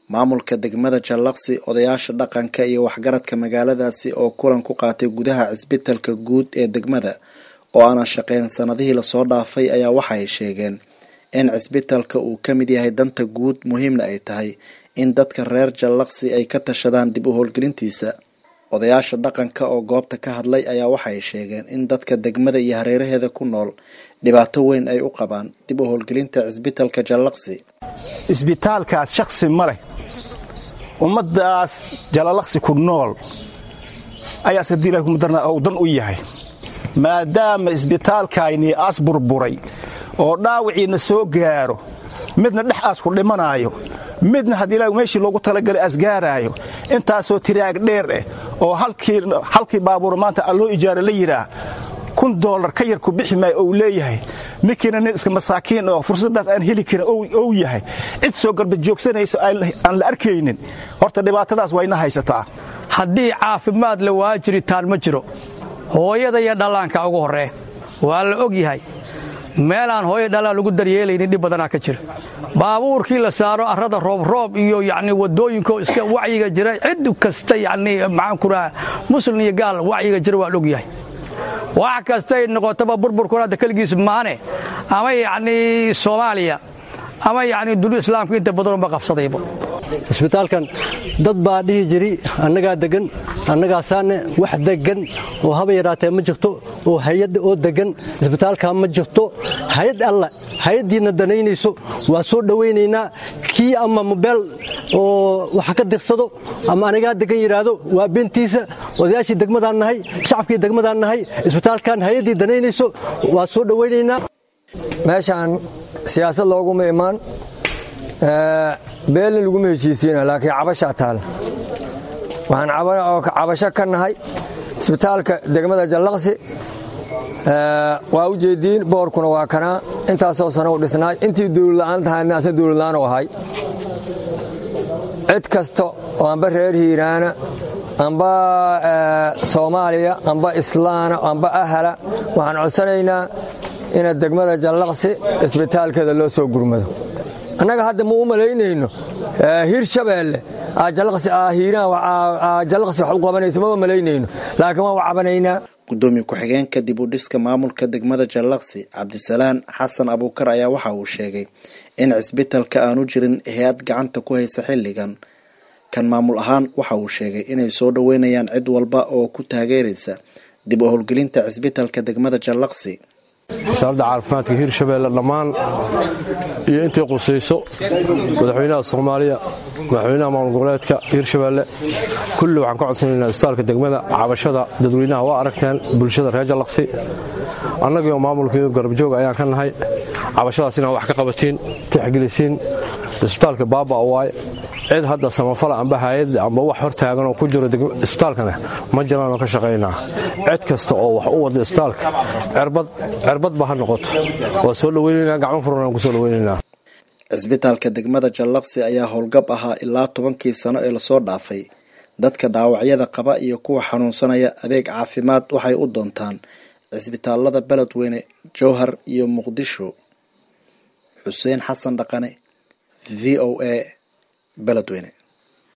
maamulka degmada jallaqsi odayaasha dhaqanka iyo waxgaradka magaaladaasi oo kulan ku qaatay gudaha cisbitalka guud ee degmada oo aanan shaqeyn sanadihii lasoo dhaafay ayaa waxaay sheegeen in cisbitalka uu ka mid yahay danta guud muhiimna ay tahay in dadka reer jallaqsi ay ka tashadaan dib u howlgelintiisa odayaasha dhaqanka oo goobta ka hadlay ayaa waxay sheegeen in dadka degmada iyo hareeraheeda ku nool dhibaato weyn ay u qabaan dib u howlgelinta cisbitalka jallaqsi isbitaalkaas shaksi ma leh ummadaas jalalaqsi ku nool ayaas haddii ilahi kumadarna uu dan u yahay maadaama isbitaalkaynii aas burburay oo dhaawiciina soo gaaro midna dhex aas ku dhimanaayo midna haddii ilahi meeshii loogu talagalay asgaaraayo intaasoo tiraag dheer eh oo halkii baabuur maanta alloo ijaara la yidhaah kun doolar ka yar ku bixi maayo ou leeyahay ninkiina nin iska masaakiin oo fursaddaas aan heli karin ou yahay cid soo garba joogsanaysa aan la arkaynin horta dhibaatadaas wayna haysataa haddii caafimaad la waa jiritaan ma jiro hooyada iyo dhallaanka ugu horree waa la og yahay meelaan hooyo dhallaan lagu daryeelaynin dhib badanaa ka jira baabuurkii la saaro arrada roobroob iyo yacni waddooyinko iska wacyiga jira cid kasta yacni maxaan ku raha muslim iyo gaal wacyiga jira waa la og yahay wax kastay noqotaba burburkuna hadda keligiis maane ama yacnii soomaaliya ama yacni dunia islaamka inta badanunba qabsadayba isbitaalkan dad baa dhihi jiri annagaa degan annagaasaane wax degan oo haba yaraatee ma jirto oo hay-ad oo degan isbitaalkaa ma jirto hay-ad alla hay-addiina danaynayso waa soo dhowaynaynaa kii ama mobeel oo wax ka dirsado ama anigaa degan yidhaahdo waa beentiisa odayaashii degmadaan nahay shacabkii degmadaan nahay isbitaalkan hay-addii danaynayso waa soo dhowaynaynaa meeshaan siyaasad looguma imaan beelna laguma heshiisiina laakiin cabashaa taala waxaan cabasho ka nahay isbitaalka degmada jallaqsi waa u jeediin boorkuna waa kanaa intaasoo sano u dhisnaay intii dawladla'aan tahaydna asna dawladla'aan u ahay cid kasta oo amba reer hiiraana amba soomaaliya amba islaana amba ahala waxaan codsanaynaa ina degmada jallaqsi isbitaalkeeda loo soo gurmado annaga hadda ma u malaynayno hir shabeelle jallaqsi wax u qabanayso mama malaynayno laakiin waan u cabanaynaa gudoomiye ku-xigeenka dib u dhiska maamulka degmada jallaqsi cabdisalaan xasan abuukar ayaa waxa uu sheegay in cisbitalka aanu jirin hay-ad gacanta ku haysa xilligan kan maamul ahaan waxa uu sheegay inay soo dhoweynayaan cid walba oo ku taageeraysa dib u howlgelinta cisbitalka degmada jallaqsi wasaaradda caafimaadka hirshabeelle dhammaan iyo intay qusayso madaxweynaha soomaaliya madaxweynaha maamul goboleedka hirshabeelle kulli waxaan ka codsanaynaa isbitaalka degmada cabashada dadweynaha waa aragteen bulshada reer jallaqsi annagiioo maamulkii garabjoog ayaan ka nahay cabashadaas inaan wax ka qabatiin tixgelisiin isbitaalka baaba waay cid hadda samafala amba hay-ad amba wax hor taaganoo ku jiro isbitaalkana ma jiraanoo ka shaqaynaa cid kasta oo wax u wada isbitaalka cirbadba ha noqoto waa soo dhaweynaynaa gacmo furan ku soo dhaweynaynaa cisbitaalka degmada jallaqsi ayaa howlgab ahaa ilaa tobankii sano ee lasoo dhaafay dadka dhaawacyada qaba iyo kuwa xanuunsanaya adeeg caafimaad waxay u doontaan cisbitaalada beledweyne jowhar iyo muqdisho xuseen xasan dhaqane v o a beledweyne